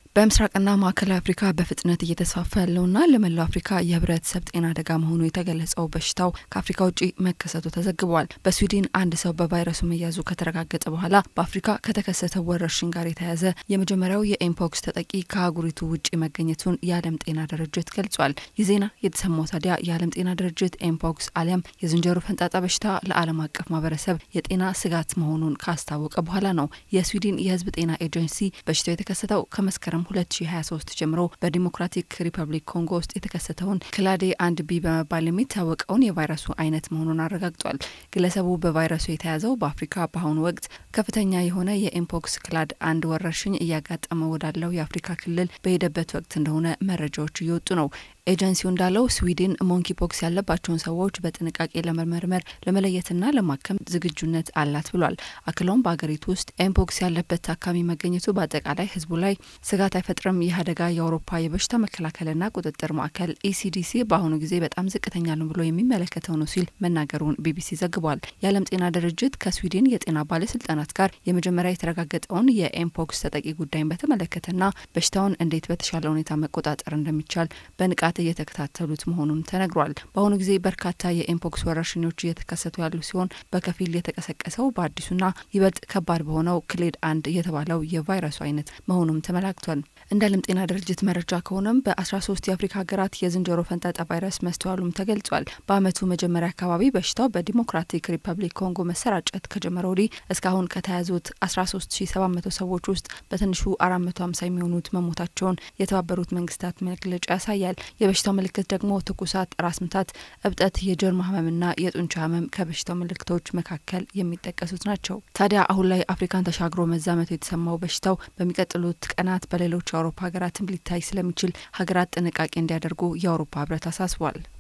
በምስራቅና ማዕከላዊ አፍሪካ በፍጥነት እየተስፋፋ ያለውና ለመላው አፍሪካ የህብረተሰብ ጤና አደጋ መሆኑ የተገለጸው በሽታው ከአፍሪካ ውጭ መከሰቱ ተዘግቧል። በስዊድን አንድ ሰው በቫይረሱ መያዙ ከተረጋገጠ በኋላ በአፍሪካ ከተከሰተው ወረርሽኝ ጋር የተያያዘ የመጀመሪያው የኤምፖክስ ተጠቂ ከአህጉሪቱ ውጭ መገኘቱን የዓለም ጤና ድርጅት ገልጿል። ይህ ዜና የተሰማው ታዲያ የዓለም ጤና ድርጅት ኤምፖክስ አሊያም የዝንጀሮ ፈንጣጣ በሽታ ለዓለም አቀፍ ማህበረሰብ የጤና ስጋት መሆኑን ካስታወቀ በኋላ ነው። የስዊድን የህዝብ ጤና ኤጀንሲ በሽታው የተከሰተው ከመስከረም 2023 ጀምሮ በዲሞክራቲክ ሪፐብሊክ ኮንጎ ውስጥ የተከሰተውን ክላዴ አንድ ቢ በመባል የሚታወቀውን የቫይረሱ አይነት መሆኑን አረጋግጧል። ግለሰቡ በቫይረሱ የተያዘው በአፍሪካ በአሁኑ ወቅት ከፍተኛ የሆነ የኤምፖክስ ክላድ አንድ ወረርሽኝ እያጋጠመ ወዳለው የአፍሪካ ክልል በሄደበት ወቅት እንደሆነ መረጃዎች እየወጡ ነው። ኤጀንሲው እንዳለው ስዊድን ሞንኪ ፖክስ ያለባቸውን ሰዎች በጥንቃቄ ለመመርመር ለመለየትና ለማከም ዝግጁነት አላት ብሏል። አክለውም በሀገሪቱ ውስጥ ኤምፖክስ ያለበት ታካሚ መገኘቱ በአጠቃላይ ህዝቡ ላይ ስጋት አይፈጥርም። ይህ አደጋ የአውሮፓ የበሽታ መከላከልና ቁጥጥር ማዕከል ኢሲዲሲ በአሁኑ ጊዜ በጣም ዝቅተኛ ነው ብሎ የሚመለከተው ነው ሲል መናገሩን ቢቢሲ ዘግቧል። የዓለም ጤና ድርጅት ከስዊድን የጤና ባለስልጣናት ጋር የመጀመሪያ የተረጋገጠውን የኤምፖክስ ተጠቂ ጉዳይን በተመለከተና በሽታውን እንዴት በተሻለ ሁኔታ መቆጣጠር እንደሚቻል በንቃት እየተከታተሉት መሆኑን ተነግሯል። በአሁኑ ጊዜ በርካታ የኤምፖክስ ወረርሽኞች እየተከሰቱ ያሉ ሲሆን በከፊል የተቀሰቀሰው በአዲሱና ይበልጥ ከባድ በሆነው ክሌድ አንድ የተባለው የቫይረሱ አይነት መሆኑም ተመላክቷል። እንደ ዓለም ጤና ድርጅት መረጃ ከሆነም በ13 የአፍሪካ ሀገራት የዝንጀሮ ፈንጣጣ ቫይረስ መስተዋሉም ተገልጿል። በአመቱ መጀመሪያ አካባቢ በሽታው በዲሞክራቲክ ሪፐብሊክ ኮንጎ መሰራጨት ከጀመረ ወዲህ እስካሁን ከተያዙት 13700 ሰዎች ውስጥ በትንሹ 450 የሚሆኑት መሞታቸውን የተባበሩት መንግስታት መግለጫ ያሳያል። የበሽታው ምልክት ደግሞ ትኩሳት፣ ራስ ምታት፣ እብጠት፣ የጀርማ ህመምና የጡንቻ ህመም ከበሽታው ምልክቶች መካከል የሚጠቀሱት ናቸው። ታዲያ አሁን ላይ አፍሪካን ተሻግሮ መዛመቱ የተሰማው በሽታው በሚቀጥሉት ቀናት በሌሎች የአውሮፓ ሀገራትም ሊታይ ስለሚችል ሀገራት ጥንቃቄ እንዲያደርጉ የአውሮፓ ህብረት አሳስቧል።